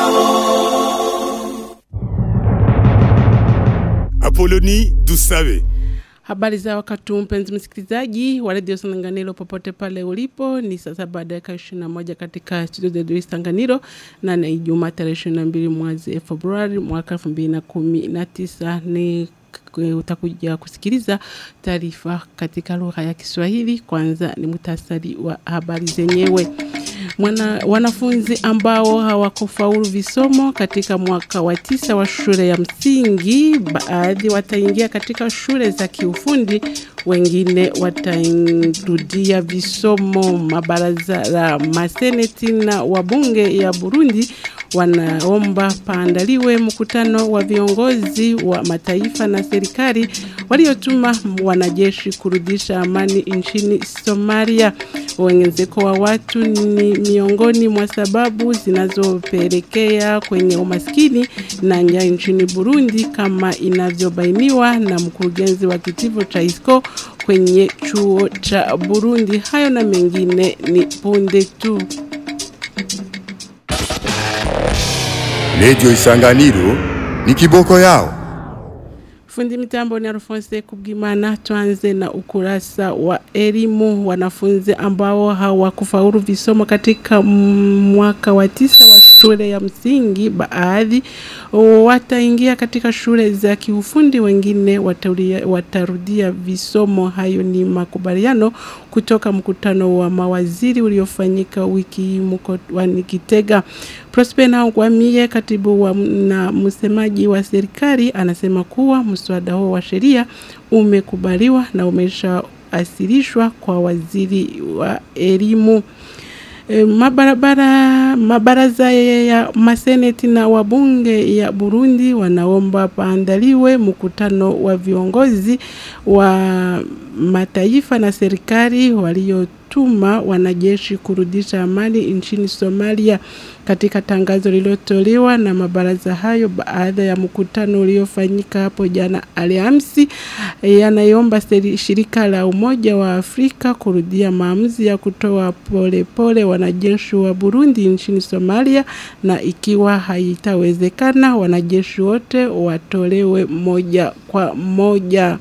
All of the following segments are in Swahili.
Apoloni Dusabe. Habari za wakati huu mpenzi msikilizaji wa redio Sanganiro popote pale ulipo ni sasa baada ya ishirini na moja katika studio za redio Sanganiro na ni Ijumaa tarehe ishirini na mbili mwezi Februari mwaka elfu mbili na kumi na tisa ni utakuja kusikiliza taarifa katika lugha ya Kiswahili. Kwanza ni muhtasari wa habari zenyewe. Mwana, wanafunzi ambao hawakufaulu visomo katika mwaka wa tisa wa shule ya msingi, baadhi wataingia katika shule za kiufundi, wengine watarudia visomo. Mabaraza la maseneti na wabunge ya Burundi wanaomba paandaliwe mkutano wa viongozi wa mataifa na serikali waliotuma wanajeshi kurudisha amani nchini Somalia. Uongezeko wa watu ni miongoni mwa sababu zinazopelekea kwenye umaskini na njaa nchini Burundi kama inavyobainiwa na mkurugenzi wa kitivo cha ISCO kwenye chuo cha Burundi. Hayo na mengine ni punde tu. Radio Isanganiro ni kiboko yao. Fundi mitambo ni Alphonse Kubwimana. Tuanze na ukurasa wa elimu. Wanafunzi ambao hawakufaulu visomo katika mwaka wa tisa wa shule ya msingi, baadhi wataingia katika shule za kiufundi, wengine watarudia, watarudia visomo. Hayo ni makubaliano kutoka mkutano wa mawaziri uliofanyika wiki mkoani Kitega. Prosper Ntagwamiye, katibu wa na msemaji wa serikali, anasema kuwa mswada huo wa sheria umekubaliwa na umeshaasilishwa kwa waziri wa elimu. E, mabarabara mabaraza ya maseneti na wabunge ya Burundi wanaomba paandaliwe mkutano wa viongozi wa mataifa na serikali waliotuma wanajeshi kurudisha amani nchini Somalia. Katika tangazo lililotolewa na mabaraza hayo baada ya mkutano uliofanyika hapo jana Alhamisi, yanaiomba shirika la Umoja wa Afrika kurudia maamuzi ya kutoa polepole pole wanajeshi wa Burundi nchini Somalia, na ikiwa haitawezekana wanajeshi wote watolewe moja kwa moja.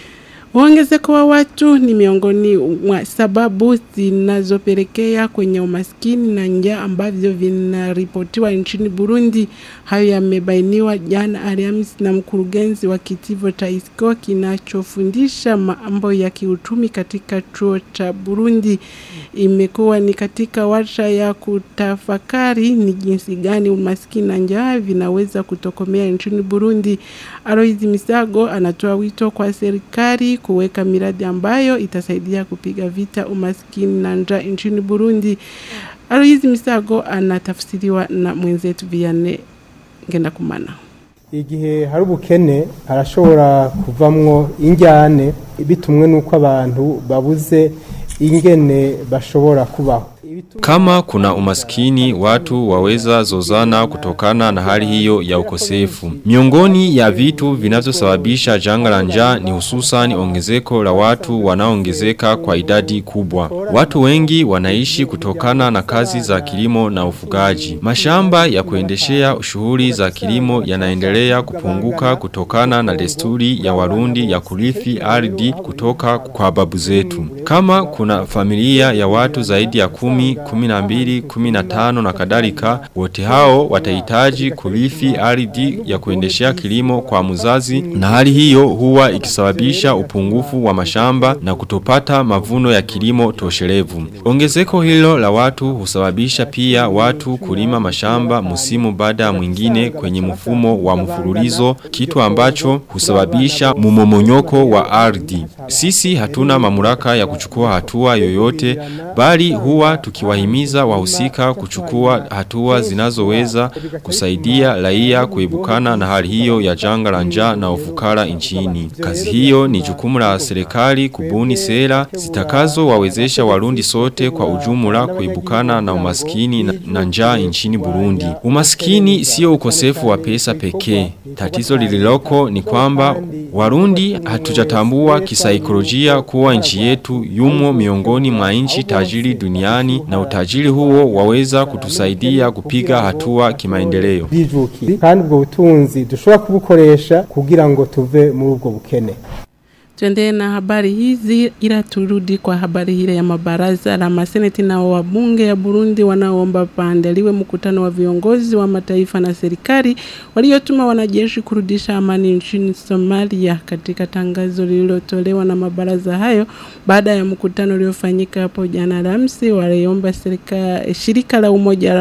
Uongezeko wa watu ni miongoni mwa sababu zinazopelekea kwenye umaskini na njaa ambavyo vinaripotiwa nchini Burundi. Hayo yamebainiwa jana Alhamisi na mkurugenzi wa kitivo cha ISCO kinachofundisha mambo ya kiuchumi katika chuo cha Burundi. Imekuwa ni katika warsha ya kutafakari ni jinsi gani umaskini na njaa vinaweza kutokomea nchini Burundi. Aloizi Misago anatoa wito kwa serikali kuweka miradi ambayo itasaidia kupiga vita umaskini na njaa nchini Burundi. Aloizi Misago anatafsiriwa na mwenzetu Vianney Ngendakumana. igihe hari ubukene harashobora kuvamwo injyane bitumwe n'uko abantu babuze ingene bashobora kubaho Kama kuna umaskini watu waweza zozana kutokana na hali hiyo ya ukosefu. Miongoni ya vitu vinavyosababisha janga la njaa ni hususan ongezeko la watu wanaongezeka kwa idadi kubwa. Watu wengi wanaishi kutokana na kazi za kilimo na ufugaji. Mashamba ya kuendeshea shughuli za kilimo yanaendelea kupunguka kutokana na desturi ya Warundi ya kurithi ardhi kutoka kwa babu zetu. Kama kuna familia ya watu zaidi ya kumi, kumi na mbili, kumi na tano na kadhalika, wote hao watahitaji kurithi ardhi ya kuendeshea kilimo kwa mzazi, na hali hiyo huwa ikisababisha upungufu wa mashamba na kutopata mavuno ya kilimo toshelevu. Ongezeko hilo la watu husababisha pia watu kulima mashamba musimu baada ya mwingine kwenye mfumo wa mfululizo, kitu ambacho husababisha mumomonyoko wa ardhi. Sisi hatuna mamlaka ya kuchukua hatua yoyote, bali huwa tukiwahimiza wahusika kuchukua hatua zinazoweza kusaidia raia kuebukana na hali hiyo ya janga la njaa na ufukara nchini. Kazi hiyo ni jukumu la serikali kubuni sera zitakazo wawezesha Warundi sote kwa ujumla kuebukana na umaskini na, na njaa nchini Burundi. Umaskini sio ukosefu wa pesa pekee. Tatizo lililoko ni kwamba Warundi hatujatambua kisaikolojia kuwa nchi yetu yumo miongoni mwa nchi tajiri duniani na utajiri huo waweza kutusaidia kupiga hatua kimaendeleo. bijukiye kandi ubwo butunzi dushobora kubukoresha kugira ngo tuve muri ubwo bukene Tuendelee na habari hizi ila turudi kwa habari hile ya mabaraza la maseneti na wabunge ya Burundi wanaoomba paandaliwe mkutano wa viongozi wa mataifa na serikali waliotuma wanajeshi kurudisha amani nchini Somalia katika tangazo lililotolewa na mabaraza hayo baada ya mkutano uliofanyika hapo jana Alhamisi waliomba serikali shirika la umoja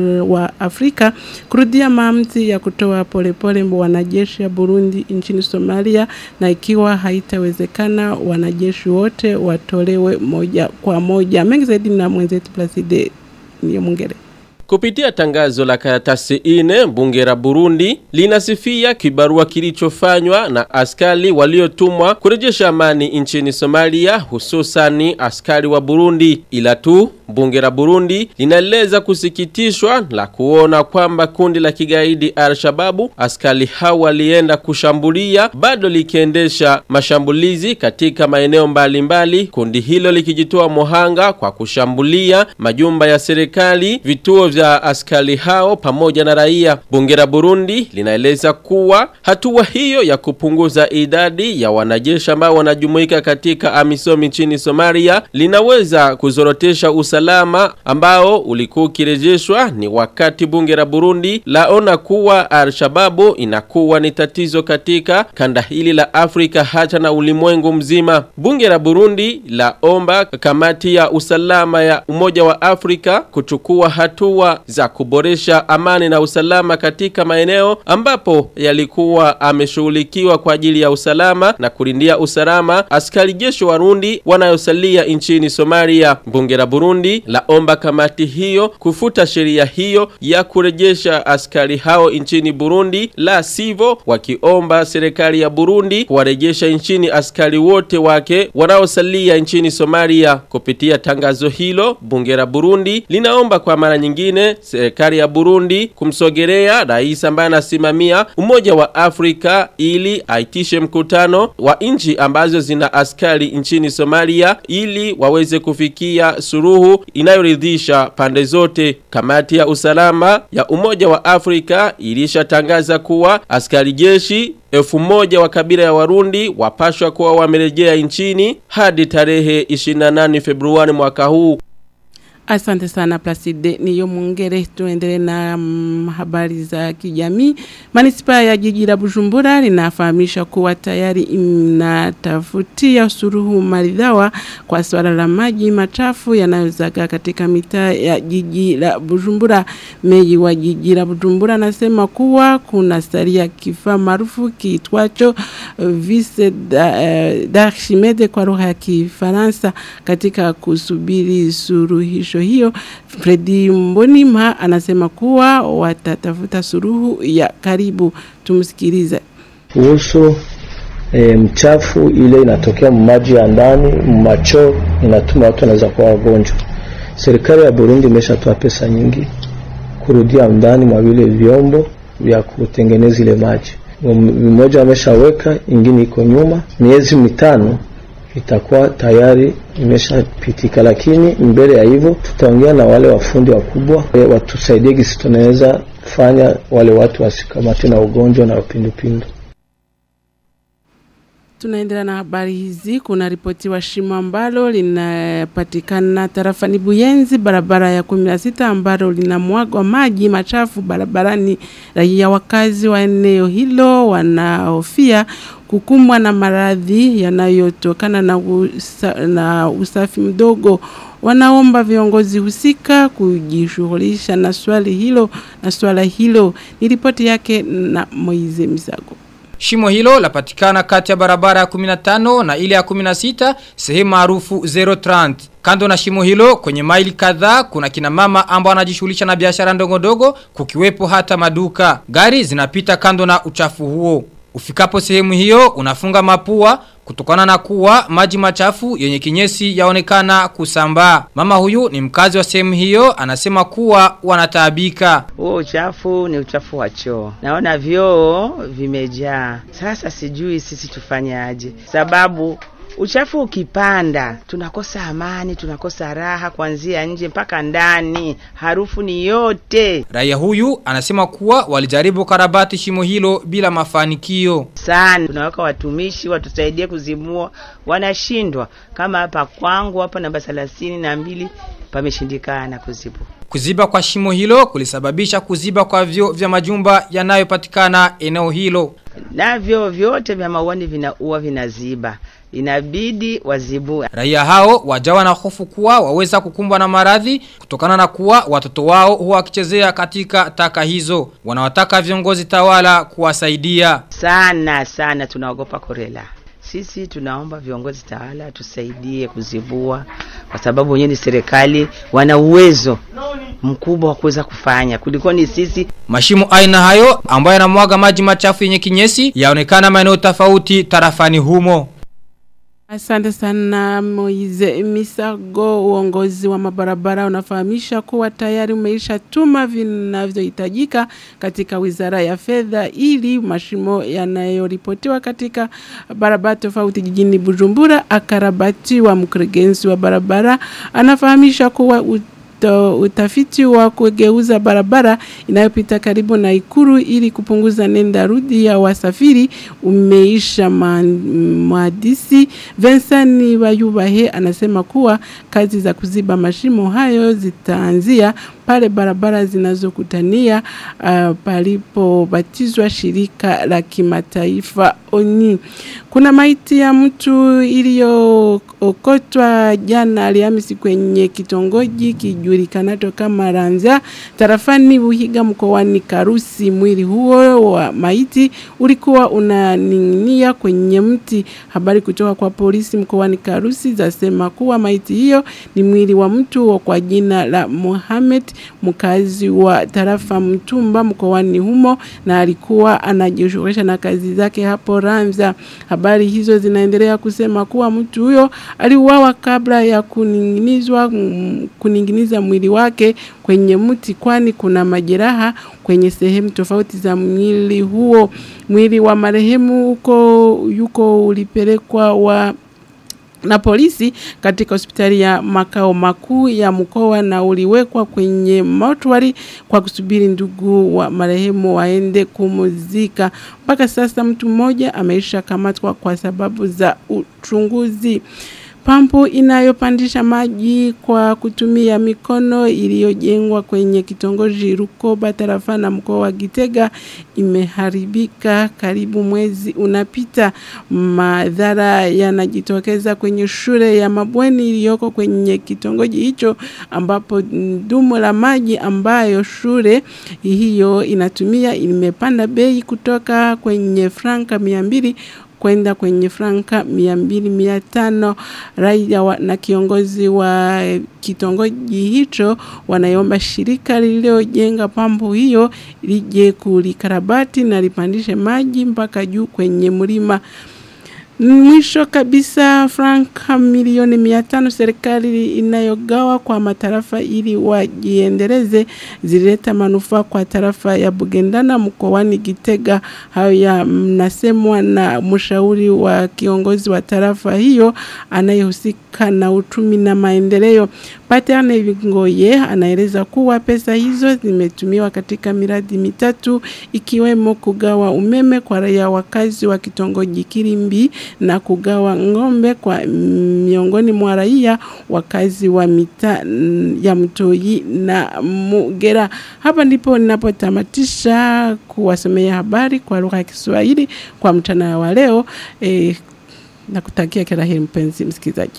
wa Afrika kurudia maamuzi ya kutoa polepole wanajeshi ya Burundi nchini Somalia na ikiwa haitawezekana wanajeshi wote watolewe moja kwa moja. Mengi zaidi na mwenzetu Placide niyo mwingere. Kupitia tangazo la karatasi ine, bunge la Burundi linasifia kibarua kilichofanywa na askari waliotumwa kurejesha amani nchini Somalia, hususani askari wa Burundi. Ila tu bunge la Burundi linaeleza kusikitishwa la kuona kwamba kundi la kigaidi Al-Shababu askari hao walienda kushambulia bado likiendesha mashambulizi katika maeneo mbalimbali, kundi hilo likijitoa mohanga kwa kushambulia majumba ya serikali, vituo vya askari hao pamoja na raia. Bunge la Burundi linaeleza kuwa hatua hiyo ya kupunguza idadi ya wanajeshi ambao wanajumuika katika AMISOM nchini Somalia linaweza kuzorotesha usalama ambao ulikuwa ukirejeshwa ni wakati bunge la Burundi laona kuwa Al-Shababu inakuwa ni tatizo katika kanda hili la Afrika hata na ulimwengu mzima. Bunge la Burundi laomba kamati ya usalama ya Umoja wa Afrika kuchukua hatua za kuboresha amani na usalama katika maeneo ambapo yalikuwa ameshughulikiwa kwa ajili ya usalama na kulindia usalama askari jeshi Warundi wanayosalia nchini Somalia. Bunge la Burundi laomba kamati hiyo kufuta sheria hiyo ya kurejesha askari hao nchini Burundi, la sivyo wakiomba serikali ya Burundi kuwarejesha nchini askari wote wake wanaosalia nchini Somalia. Kupitia tangazo hilo, bunge la Burundi linaomba kwa mara nyingine serikali ya Burundi kumsogelea rais ambaye anasimamia Umoja wa Afrika ili aitishe mkutano wa nchi ambazo zina askari nchini Somalia ili waweze kufikia suruhu inayoridhisha pande zote. Kamati ya usalama ya Umoja wa Afrika ilishatangaza kuwa askari jeshi elfu moja wa kabila ya Warundi wapashwa kuwa wamerejea nchini hadi tarehe 28 Februari mwaka huu. Asante sana Placide niyo mwongere tuendelee na mm, habari za kijamii. Manispa ya jiji la Bujumbura linafahamisha kuwa tayari inatafutia suruhu maridhawa kwa swala la maji machafu yanayozaga katika mitaa ya jiji la Bujumbura. Meji wa jiji la Bujumbura anasema kuwa kuna saria kifaa maarufu kiitwacho uh, Vice d'Archimede kwa lugha ya Kifaransa katika kusubiri suruhisho hiyo Fredi Mbonima anasema kuwa watatafuta suruhu ya karibu tumsikilize kuhusu e, mchafu ile inatokea maji ya ndani macho inatuma watu wanaweza kuwa wagonjwa serikali ya Burundi imeshatoa pesa nyingi kurudia ndani mwa vile vyombo vya kutengeneza ile maji mmoja wameshaweka ingine iko nyuma miezi mitano itakuwa tayari imeshapitika, lakini mbele ya hivyo tutaongea na wale wafundi wakubwa e, watusaidie gisi tunaweza fanya wale watu wasikamate na ugonjwa na upindupindu. Tunaendelea na habari hizi. Kuna ripoti wa shimo ambalo linapatikana tarafani Buyenzi, barabara ya 16 ambalo linamwagwa maji machafu barabarani. Raia wakazi wa eneo hilo wanahofia kukumbwa na maradhi yanayotokana na, usa, na usafi mdogo. Wanaomba viongozi husika kujishughulisha na swali hilo na swala hilo. Ni ripoti yake na Moize Misago. Shimo hilo lapatikana kati ya barabara ya 15 na ile ya 16 sehemu maarufu 030. Kando na shimo hilo kwenye maili kadhaa kuna kina mama ambao wanajishughulisha na biashara ndogo ndogo kukiwepo hata maduka. Gari zinapita kando na uchafu huo. Ufikapo sehemu hiyo unafunga mapua kutokana na kuwa maji machafu yenye kinyesi yaonekana kusambaa. Mama huyu ni mkazi wa sehemu hiyo anasema kuwa wanataabika. Huo uchafu ni uchafu wa choo. Naona vyoo vimejaa. Sasa sijui sisi tufanyaje. Sababu Uchafu ukipanda, tunakosa amani, tunakosa raha kuanzia nje mpaka ndani. Harufu ni yote Raia huyu anasema kuwa walijaribu karabati shimo hilo bila mafanikio. sana. Tunaweka watumishi watusaidie kuzimua, wanashindwa. Kama hapa kwangu hapa namba thelathini na mbili pameshindikana kuzibua. Kuziba kwa shimo hilo kulisababisha kuziba kwa vyo vya majumba yanayopatikana eneo hilo. Navyo vyote vya mauani vinaua, vinaziba, inabidi wazibue. Raia hao wajawa na hofu kuwa waweza kukumbwa na maradhi kutokana na kuwa watoto wao huwa wakichezea katika taka hizo. Wanawataka viongozi tawala kuwasaidia. sana sana tunaogopa korela. Sisi tunaomba viongozi tawala tusaidie kuzivua, kwa sababu wenyewe ni serikali, wana uwezo mkubwa wa kuweza kufanya kuliko ni sisi. Mashimo aina hayo ambayo yanamwaga maji machafu yenye kinyesi yaonekana maeneo tofauti tarafani humo. Asante sana Moize Misago, uongozi wa mabarabara unafahamisha kuwa tayari umeisha tuma vinavyohitajika katika wizara ya fedha ili mashimo yanayoripotiwa katika barabara tofauti jijini Bujumbura akarabatiwa. Mkurugenzi wa barabara anafahamisha kuwa ut to- utafiti wa kugeuza barabara inayopita karibu na ikuru ili kupunguza nenda rudi ya wasafiri umeisha ma- mwadisi Vincent Bayubahe anasema kuwa kazi za kuziba mashimo hayo zitaanzia pale barabara zinazokutania uh, palipobatizwa shirika la kimataifa ONI. Kuna maiti ya mtu iliyookotwa jana Alhamisi kwenye kitongoji kijulikanacho kama Ranza tarafani Buhiga mkoani Karusi. Mwili huo wa maiti ulikuwa unaning'inia kwenye mti. Habari kutoka kwa polisi mkoani Karusi zasema kuwa maiti hiyo ni mwili wa mtu wa kwa jina la Mohamed mkazi wa tarafa Mtumba mkoani humo na alikuwa anajishughulisha na kazi zake hapo Ranza. Habari hizo zinaendelea kusema kuwa mtu huyo aliuawa kabla ya kuning'inizwa mm, kuning'iniza mwili wake kwenye mti kwani kuna majeraha kwenye sehemu tofauti za mwili huo. Mwili wa marehemu huko yuko ulipelekwa wa na polisi katika hospitali ya makao makuu ya mkoa na uliwekwa kwenye mortuary kwa kusubiri ndugu wa marehemu waende kumuzika. Mpaka sasa mtu mmoja ameisha kamatwa kwa sababu za uchunguzi. Pampu inayopandisha maji kwa kutumia mikono iliyojengwa kwenye kitongoji Rukoba tarafa na mkoa wa Gitega imeharibika karibu mwezi unapita. Madhara yanajitokeza kwenye shule ya mabweni iliyoko kwenye kitongoji hicho ambapo dumu la maji ambayo shule hiyo inatumia imepanda bei kutoka kwenye franka 200 kwenda kwenye franka mia mbili mia tano raia wa, na kiongozi wa kitongoji hicho wanaiomba shirika lililojenga pampu hiyo lije kulikarabati na lipandishe maji mpaka juu kwenye mlima Mwisho kabisa franka milioni mia tano serikali inayogawa kwa matarafa ili wajiendeleze zilileta manufaa kwa tarafa ya Bugendana mkoani Gitega. Hayo yanasemwa na mshauri wa kiongozi wa tarafa hiyo anayehusika na uchumi na maendeleo. Paterne Vingoye anaeleza kuwa pesa hizo zimetumiwa katika miradi mitatu ikiwemo kugawa umeme kwa raia wakazi wa kitongoji Kirimbi na kugawa ng'ombe kwa miongoni mwa raia wakazi wa mita ya Mtoi na Mugera. Hapa ndipo ninapotamatisha kuwasomea habari kwa lugha ya Kiswahili kwa mchana wa leo e, na kutakia kila heri mpenzi msikilizaji.